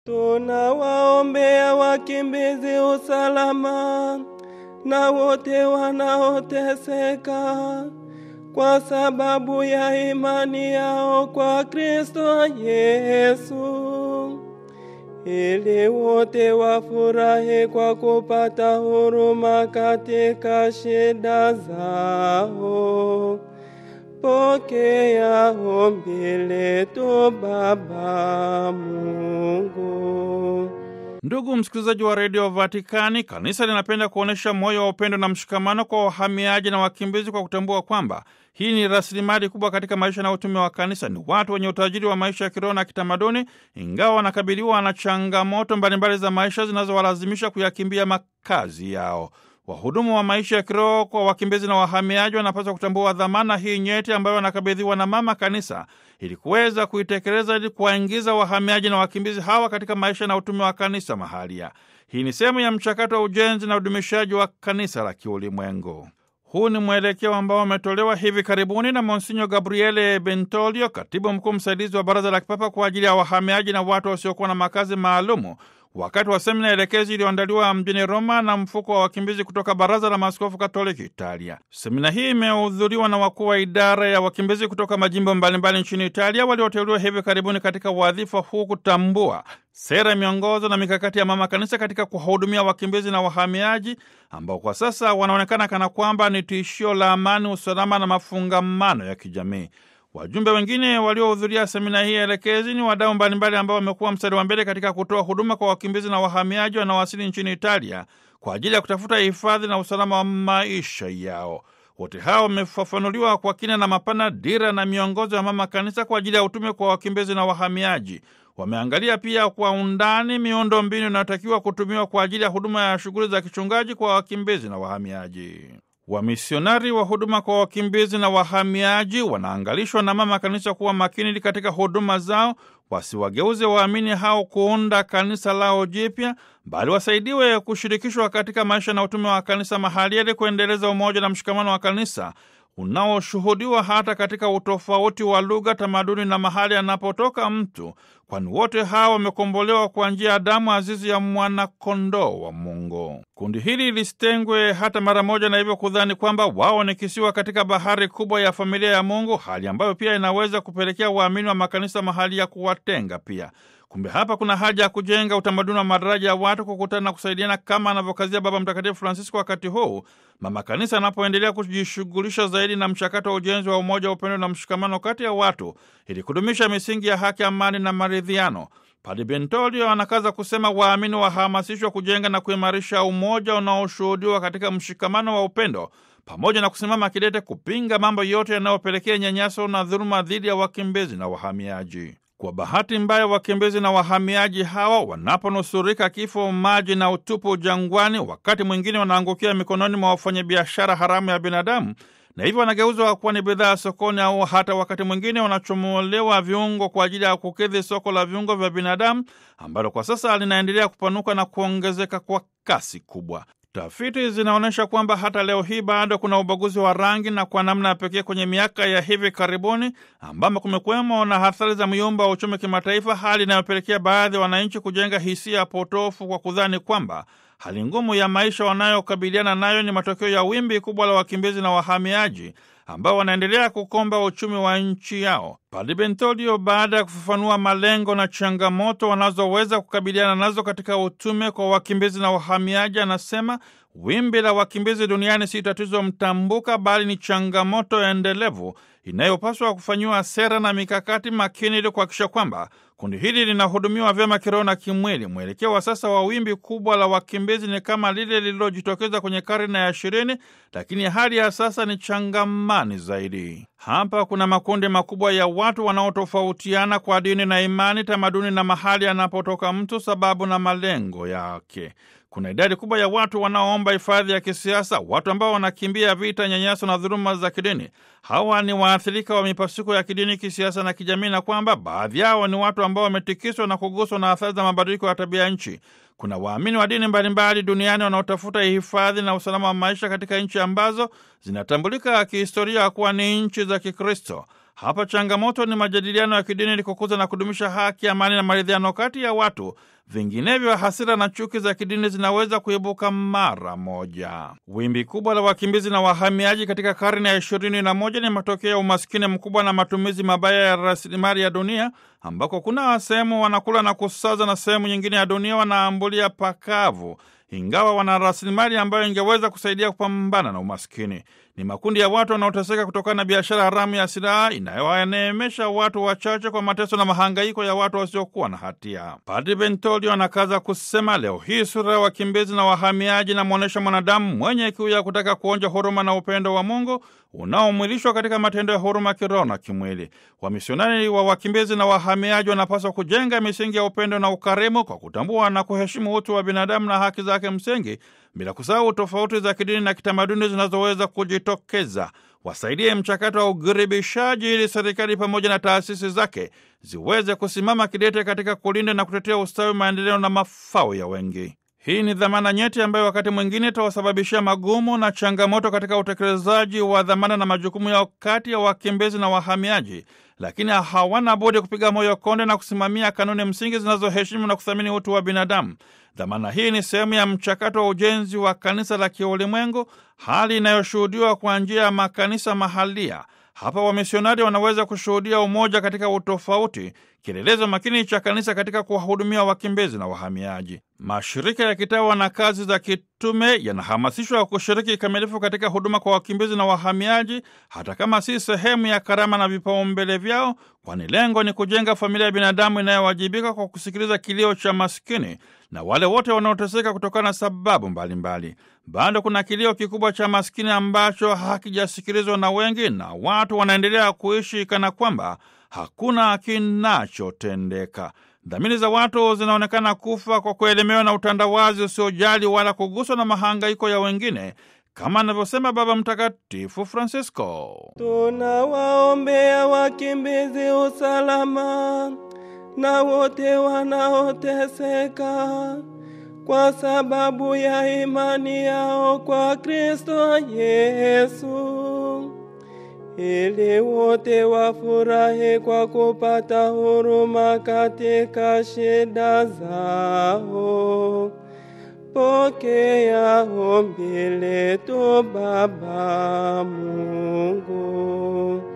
Tunawaombea wakimbizi usalama na wote wanaoteseka kwa sababu ya imani yao kwa Kristo Yesu, ili wote wafurahi kwa kupata huruma katika shida zao. Pokea ombi letu Baba Mungu. Ndugu msikilizaji wa redio Vatikani, kanisa linapenda kuonyesha moyo wa upendo na mshikamano kwa wahamiaji na wakimbizi kwa kutambua kwamba hii ni rasilimali kubwa katika maisha na utume wa kanisa. Ni watu wenye utajiri wa maisha ya kiroho na kitamaduni, ingawa wanakabiliwa na changamoto mbalimbali za maisha zinazowalazimisha kuyakimbia makazi yao. Wahudumu wa maisha ya kiroho kwa wakimbizi na wahamiaji wanapaswa kutambua dhamana hii nyeti ambayo wanakabidhiwa na mama kanisa ili kuweza kuitekeleza ili kuwaingiza wahamiaji na wakimbizi hawa katika maisha na utume wa kanisa mahalia. Hii ni sehemu ya mchakato wa ujenzi na udumishaji wa kanisa la kiulimwengu. Huu ni mwelekeo ambao umetolewa hivi karibuni na Monsinyo Gabriele Bentolio, katibu mkuu msaidizi wa Baraza la Kipapa kwa ajili ya wahamiaji na watu wasiokuwa na makazi maalumu wakati wa semina elekezi iliyoandaliwa mjini Roma na mfuko wa wakimbizi kutoka Baraza la Maaskofu Katoliki Italia. Semina hii imehudhuriwa na wakuu wa idara ya wakimbizi kutoka majimbo mbalimbali nchini Italia walioteuliwa hivi karibuni katika wadhifa huu kutambua sera, miongozo na mikakati ya mama kanisa katika kuwahudumia wakimbizi na wahamiaji ambao kwa sasa wanaonekana kana kwamba ni tishio la amani, usalama na mafungamano ya kijamii. Wajumbe wengine waliohudhuria semina hii elekezi ni wadau mbalimbali ambao wamekuwa mstari wa mbele katika kutoa huduma kwa wakimbizi na wahamiaji wanaowasili nchini Italia kwa ajili ya kutafuta hifadhi na usalama wa maisha yao. Wote hao wamefafanuliwa kwa kina na mapana dira na miongozo ya mama kanisa kwa ajili ya utume kwa wakimbizi na wahamiaji. Wameangalia pia kwa undani miundo mbinu inayotakiwa kutumiwa kwa ajili ya huduma ya shughuli za kichungaji kwa wakimbizi na wahamiaji. Wamisionari wa huduma kwa wakimbizi na wahamiaji wanaangalishwa na mama kanisa kuwa makini katika huduma zao, wasiwageuze waamini hao kuunda kanisa lao jipya, bali wasaidiwe kushirikishwa katika maisha na utume wa kanisa mahali ili kuendeleza umoja na mshikamano wa kanisa unaoshuhudiwa hata katika utofauti wa lugha, tamaduni na mahali anapotoka mtu, kwani wote hawa wamekombolewa kwa njia ya damu azizi ya mwanakondoo wa Mungu. Kundi hili lisitengwe hata mara moja, na hivyo kudhani kwamba wao ni kisiwa katika bahari kubwa ya familia ya Mungu, hali ambayo pia inaweza kupelekea waamini wa makanisa mahali ya kuwatenga pia. Kumbe hapa kuna haja ya kujenga utamaduni wa madaraja ya watu kukutana na kusaidiana kama anavyokazia Baba Mtakatifu Francisco wakati huu mama kanisa anapoendelea kujishughulisha zaidi na mchakato wa ujenzi wa umoja wa upendo na mshikamano kati ya watu ili kudumisha misingi ya haki, amani na maridhiano. Padre Bentolio anakaza kusema waamini wahamasishwa kujenga na kuimarisha umoja unaoshuhudiwa katika mshikamano wa upendo pamoja na kusimama kidete kupinga mambo yote yanayopelekea nyanyaso na dhuluma dhidi ya wakimbizi na wahamiaji. Kwa bahati mbaya, wakimbizi na wahamiaji hawa wanaponusurika kifo, maji na utupu jangwani, wakati mwingine wanaangukia mikononi mwa wafanyabiashara haramu ya binadamu, na hivyo wanageuzwa kuwa ni bidhaa sokoni, au hata wakati mwingine wanachomolewa viungo kwa ajili ya kukidhi soko la viungo vya binadamu ambalo kwa sasa linaendelea kupanuka na kuongezeka kwa kasi kubwa. Tafiti zinaonyesha kwamba hata leo hii bado kuna ubaguzi wa rangi na kwa namna ya pekee kwenye miaka ya hivi karibuni, ambamo kumekuwemo na athari za myumba wa uchumi kimataifa, hali inayopelekea baadhi ya wananchi kujenga hisia potofu kwa kudhani kwamba hali ngumu ya maisha wanayokabiliana nayo ni matokeo ya wimbi kubwa la wakimbizi na wahamiaji ambao wanaendelea kukomba uchumi wa nchi yao. Padre Bentolio, baada ya kufafanua malengo na changamoto wanazoweza kukabiliana nazo katika utume kwa wakimbizi na wahamiaji, anasema wimbi la wakimbizi duniani si tatizo mtambuka, bali ni changamoto endelevu inayopaswa kufanyiwa sera na mikakati makini ili kuhakikisha kwamba kundi hili linahudumiwa vyema kiroho na kimwili. Mwelekeo wa sasa wa wimbi kubwa la wakimbizi ni kama lile lililojitokeza kwenye karne ya ishirini, lakini hali ya sasa ni changamani zaidi. Hapa kuna makundi makubwa ya watu wanaotofautiana kwa dini na imani, tamaduni na mahali anapotoka mtu, sababu na malengo yake. Kuna idadi kubwa ya watu wanaoomba hifadhi ya kisiasa, watu ambao wanakimbia vita, nyanyaso na dhuluma za kidini. Hawa ni waathirika wa mipasuko ya kidini, kisiasa na kijamii, na kwamba baadhi yao ni watu ambao wametikiswa na kuguswa na athari za mabadiliko ya tabia nchi. Kuna waamini wa dini mbalimbali duniani wanaotafuta hifadhi na usalama wa maisha katika nchi ambazo zinatambulika kihistoria kuwa ni nchi za Kikristo. Hapa changamoto ni majadiliano ya kidini ili kukuza na kudumisha haki, amani na maridhiano kati ya watu. Vinginevyo, hasira na chuki za kidini zinaweza kuibuka mara moja. Wimbi kubwa la wakimbizi na wahamiaji katika karne ya ishirini na moja ni matokeo ya umaskini mkubwa na matumizi mabaya ya rasilimali ya dunia, ambako kuna sehemu wanakula na kusaza na sehemu nyingine ya dunia wanaambulia pakavu ingawa wana rasilimali ambayo ingeweza kusaidia kupambana na umaskini. Ni makundi ya watu wanaoteseka kutokana na biashara haramu ya silaha inayowaneemesha watu wachache kwa mateso na mahangaiko ya watu wasiokuwa na hatia. Padri Bentolio anakaza kusema, leo hii sura ya wakimbizi na wahamiaji inamwonyesha mwanadamu mwenye kiu ya kutaka kuonja huruma na upendo wa Mungu unaomwilishwa katika matendo ya huruma kiroho na kimwili. Wamisionari wa wakimbizi na wahamiaji wanapaswa kujenga misingi ya upendo na ukarimu kwa kutambua na kuheshimu utu wa binadamu na haki zake msingi, bila kusahau tofauti za kidini na kitamaduni zinazoweza kujitokeza. Wasaidie mchakato wa ugiribishaji ili serikali pamoja na taasisi zake ziweze kusimama kidete katika kulinda na kutetea ustawi, maendeleo na mafao ya wengi. Hii ni dhamana nyeti ambayo wakati mwingine itawasababishia magumu na changamoto katika utekelezaji wa dhamana na majukumu yao kati ya wakimbizi na wahamiaji, lakini hawana budi kupiga moyo konde na kusimamia kanuni msingi zinazoheshimu na kuthamini utu wa binadamu. Dhamana hii ni sehemu ya mchakato wa ujenzi wa kanisa la kiulimwengu, hali inayoshuhudiwa kwa njia ya makanisa mahalia. Hapa wamisionari wanaweza kushuhudia umoja katika utofauti, kielelezo makini cha kanisa katika kuwahudumia wakimbizi na wahamiaji. Mashirika ya kitawa na kazi za kitume yanahamasishwa kushiriki kikamilifu katika huduma kwa wakimbizi na wahamiaji, hata kama si sehemu ya karama na vipaumbele vyao, kwani lengo ni kujenga familia ya binadamu inayowajibika kwa kusikiliza kilio cha maskini na wale wote wanaoteseka kutokana na sababu mbalimbali. Bado kuna kilio kikubwa cha maskini ambacho hakijasikilizwa na wengi, na watu wanaendelea kuishi kana kwamba hakuna kinachotendeka. Dhamiri za watu zinaonekana kufa kwa kuelemewa na utandawazi usiojali wala kuguswa na mahangaiko ya wengine, kama anavyosema Baba Mtakatifu Francisco. Tunawaombea wakimbizi usalama na wote wanaoteseka kwa sababu ya imani yao kwa Kristo Yesu, ili wote wafurahi kwa kupata huruma katika shida zao. Pokea ombi letu Baba Mungu.